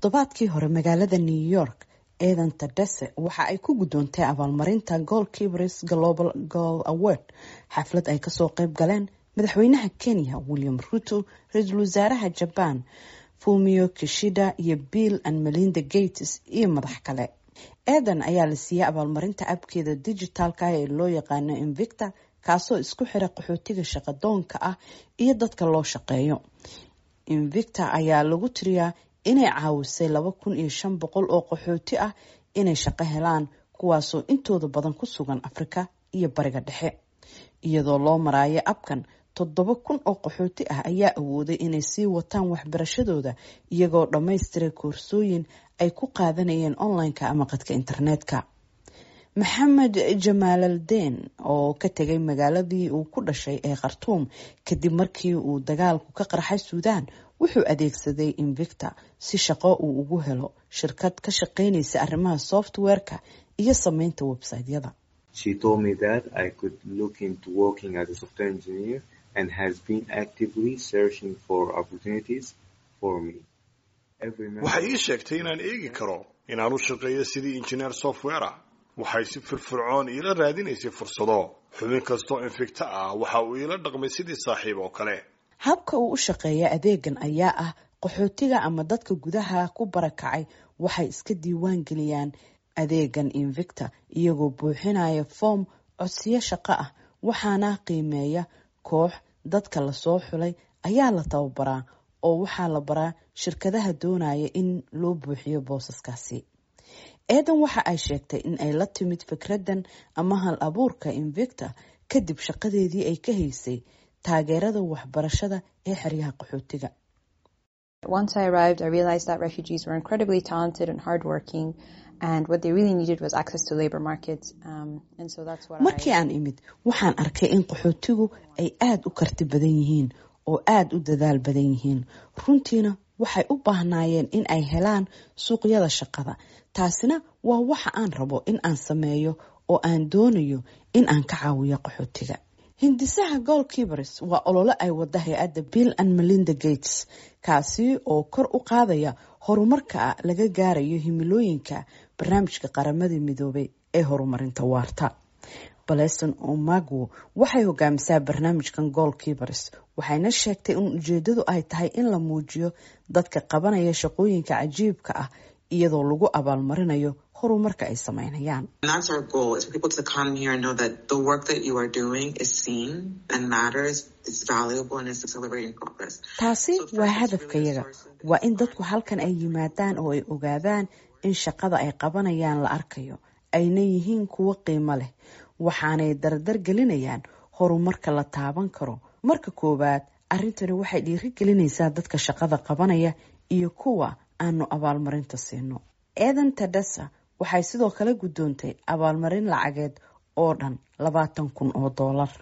toddobaadkii hore magaalada new york eedan tadese waxa ay ku guddoontay abaalmarinta gold kibris global gold award xaflad ay kasoo qayb galeen madaxweynaha kenya william ruto ra-iisul wasaaraha jaban fumio kishida iyo bill and melinda gates iyo madax kale eedan ayaa la siiyey abaalmarinta abkeeda dijitaalka ee loo yaqaano invicta kaasoo isku xira qaxootiga shaqadoonka ah iyo dadka loo shaqeeyo invicta ayaa lagu tiriyaa inay caawisay laba kun iyo shan boqol oo qaxooti ah inay shaqo helaan kuwaasoo intooda badan ku sugan afrika iyo bariga dhexe iyadoo loo maraayo abkan toddoba kun oo qaxooti ah ayaa awooday inay sii wataan waxbarashadooda iyagoo dhammaystiray koorsooyin ay ku qaadanayeen online-ka ama qadka internetka maxamed jamaalaldeen oo ka tegay magaaladii uu ku dhashay ee khartuum kadib markii uu dagaalku ka qarxay suudaan wuxuu adeegsaday invicta si shaqo uu ugu helo shirkad ka shaqeynaysa arrimaha software-ka iyo sameynta website-yada waxay ii sheegtay inaan eegi karo inaan u shaqeeyo sidii injineer software ah waxay si firfircoon iila raadinaysay fursado xubin kastoo infigta ah waxa uu iila dhaqmay sidii saaxiib oo kale habka uu u shaqeeya adeegan ayaa ah qaxootiga ama dadka gudaha ku barakacay waxay iska diiwaan geliyaan adeegan invicta iyagoo buuxinaya foom codsiyo shaqo ah waxaana qiimeeya koox dadka lasoo xulay ayaa la tababaraa oo waxaa la baraa shirkadaha doonaya in loo buuxiyo boosaskaasi eedan waxa ay sheegtay in ay la timid fikraddan ama hal abuurka invicta kadib shaqadeedii ay ka haysay taageerada waxbarashada ee xeryaha qaxootiga Once I arrived, I realized that refugees were incredibly talented and hardworking, and what they really needed was access to labor markets. Um, and so that's what markii aan imid waxaan arkay in qaxootigu ay aada u karti badan yihiin oo aada u dadaal badan yihiin runtiina waxay u baahnaayeen in ay helaan suuqyada shaqada taasina waa waxa aan rabo in aan sameeyo oo aan doonayo in aan ka caawiyo qaxootiga hindisaha gold kibers waa olole ay wada hay-adda bill and melinda gates kaasi oo kor u qaadaya horumarka laga gaarayo himilooyinka barnaamijka qaramada midoobay ee horumarinta waarta baleson omagwo waxay hogaamisaa barnaamijkan gold kibers waxayna sheegtay in ujeedadu ay tahay in la muujiyo dadka qabanaya shaqooyinka cajiibka ah iyadoo lagu abaalmarinayo horumarka ay sameynayaan taasi waa hadafkayaga waa in dadku halkan ay yimaadaan oo ay ogaadaan in shaqada ay qabanayaan la arkayo ayna yihiin kuwo qiimo leh waxaanay dardar gelinayaan horumarka la taaban karo marka koowaad arrintani waxay dhiiri gelinaysaa dadka shaqada qabanaya iyo kuwa aanu abaalmarinta siino eedan tadesa waxay sidoo kale guddoontay abaalmarin lacageed oo dhan labaatan kun oo doolar